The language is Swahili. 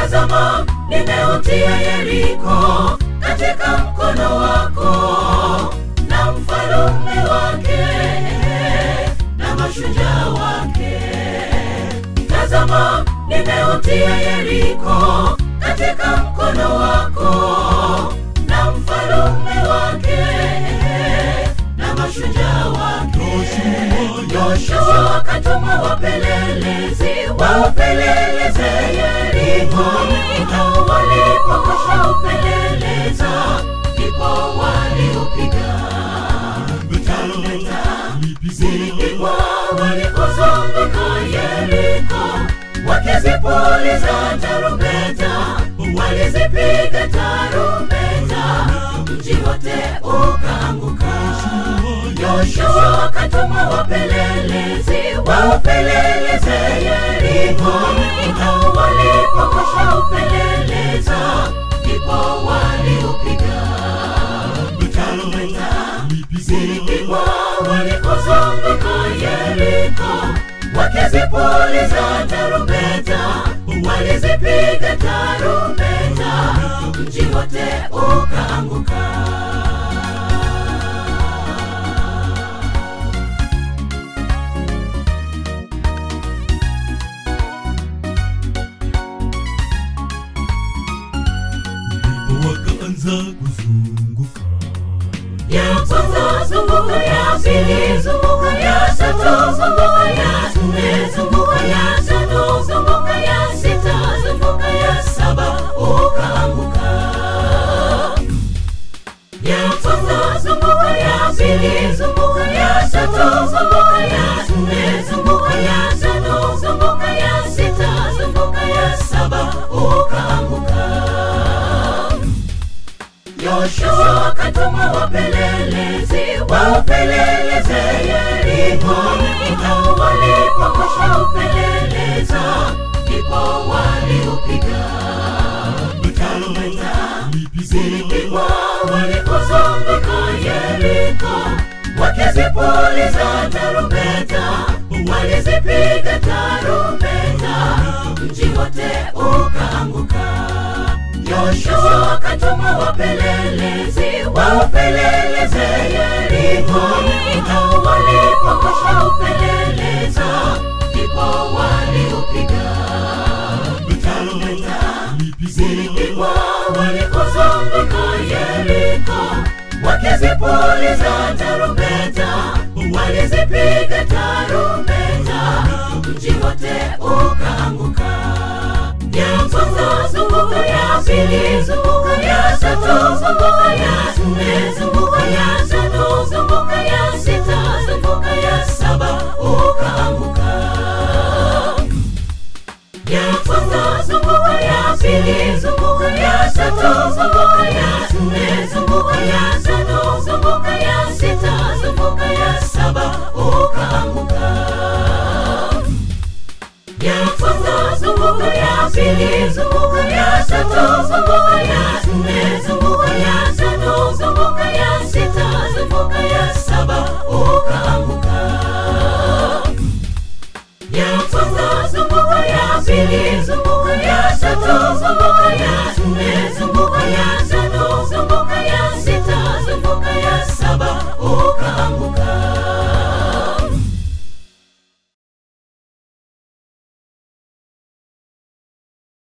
tazama nimeutia yeriko katika mkono wako na mfalume wake na mashujaa wake tazama nimeutia yeriko katika mkono wako na mfalume wake na mashujaa wake yoshua akatuma wapelelezi waupeleleze yeriko na walipokosha upeleleza ndipo waliupiga zilipigwa walikozunguka yeriko wakizipuliza tarumbeta walizipiga tarumbeta mji wote ukaanguka yoshua akatuma wapelelezi waupeleleze yeriko na walipokosha upeleleza ndipo waliupiga tarumbeta zilipigwa walikozunguka yeriko wakizipuliza tarumbeta walizipiga tarumbeta mji wote ukaanguka ndipo wakaanza kuzunguka ya kwanza zunguka ya pili zunguka ya tatu zunguka ya nne zunguka ya tano zunguka ya sita zunguka ya saba ukaanguka ya kwanza zunguka ya pili zunguka ya tatu zunguka ya nne zunguka ya tano zunguka ya sita zunguka ya saba ukaanguka yoshua akatuma wapelelezi waupeleleze yeriko na walipokosha upeleleza ndipo waliupiga tarumbeta zilipigwa walikozunguka yeriko wakizipuliza tarumbeta walizipiga tarumbeta mji wote ukaanguka yoshua akatuma wapelelezi waupeleleze yeriko na walipokosha upeleleza ndipo waliupiga tarumbeta zilipigwa walikozunguka yeriko wakizipuliza tarumbeta walizipiga tarumbeta mji wote ukaanguka ya kwanza zunguka ya pili zunguka ya tatu zunguka ya nne zunguka ya tano zunguka ya sita zunguka ya saba ukaanguka ya kwanza zunguka ya pili zunguka ya tatu zunguka ya nne zunguka ya tano zunguka ya sita zunguka ya saba ukaanguka ya kwanza zunguka ya pili zunguka ya tatu zunguka ya nne zunguka ya tano zunguka ya sita zunguka ya saba ukaanguka ya kwanza zunguka